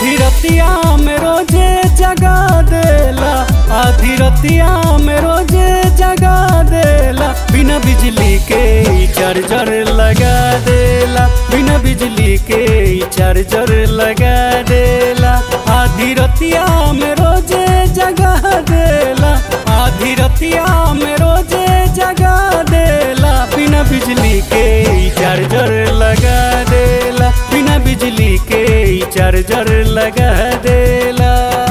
आधी रतिया में रोजे जगा देला आधी रतिया में रोजे जगा देला बिना बिजली के ई चार्जर लगा देला बिना बिजली के ई चार्जर लगा देला आधी रतिया में रोजे जगा देला आधी रतिया में रोजे जगा देला बिना बिजली के ई चार्जर लगा देला बिना बिजली के ई चार्जर लगा देला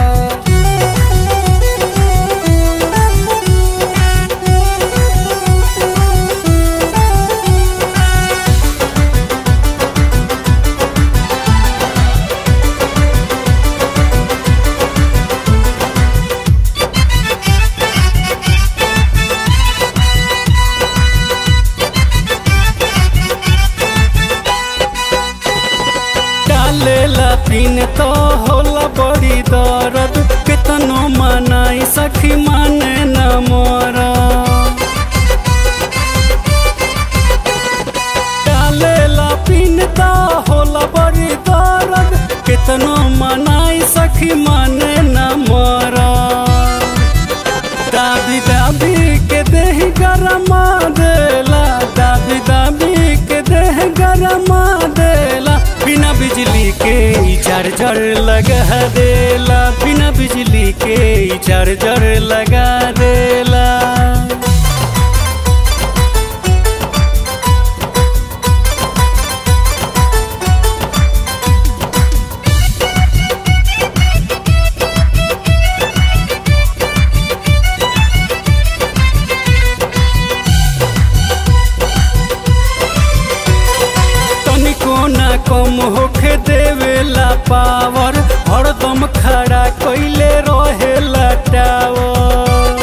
डालेला पिन तो होला बड़ी दर्द केतनो मनाई सखी माने न मोरा डालेला पिन तो होला बड़ी दर्द केतनो मनाई सखी माने न मोरा दाबी दाबी के देह गरमा देला दाबी दाबी के देह गरमा देला बिना बिजली के ई चार्जर लगा देला बिना बिजली के ई चार्जर लगा देला तनिको ना कम होखे देवेला पावर हरदम खड़ा कइले रहेला टावर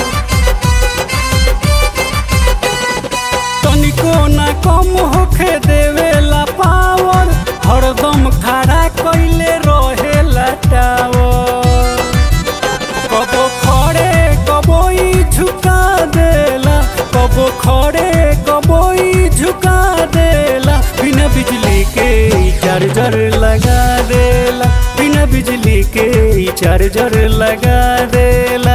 तनिको ना कम होखे देवेला पावर हरदम खड़ा कइले रहेला टावर कबो खड़े कबो ई झुका देला कबो खड़े कबो ई झुका देला बिना बिजली के ई चार्जर लगा देला बिना बिजली के ई चार्जर लगा देला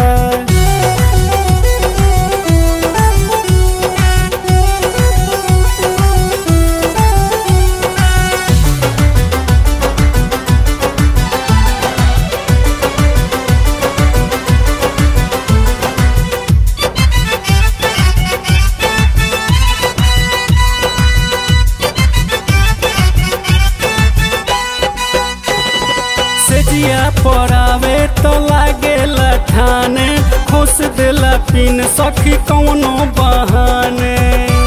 सेजिया परावे तो लागेला ठाने खुश देला पिन सखी कौनो बहाने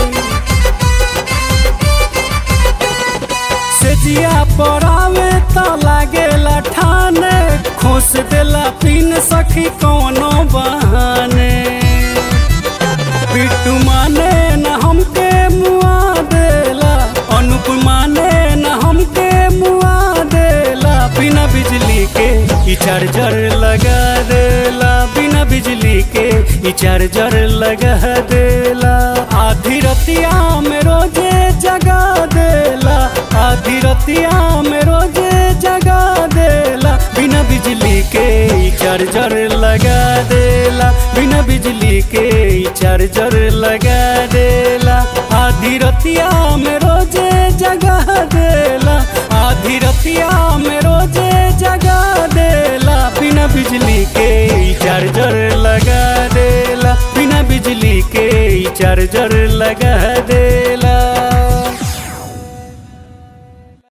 सेजिया परावे तो लागेला ठाने खुश देला पिन सखी कौनो बहाने बिट्टू माने न हमके मुआ देला अनुप माने न हमके मुआ देला बिना बिजली के ई चार्जर लगा देला बिना बिजली के ई चार्जर लगा देला आधी रतिया में रोजे जगा देला आधी रतिया में रोजे जगा देला बिना बिजली के ई चार्जर लगा देला बिना बिजली के ई चार्जर लगा देला आधी रतिया में रोजे जगा देला आधी रतिया में रोजे जगा देला बिना बिजली के ई चार्जर लगा देला बिना बिजली के ई चार्जर लगा देला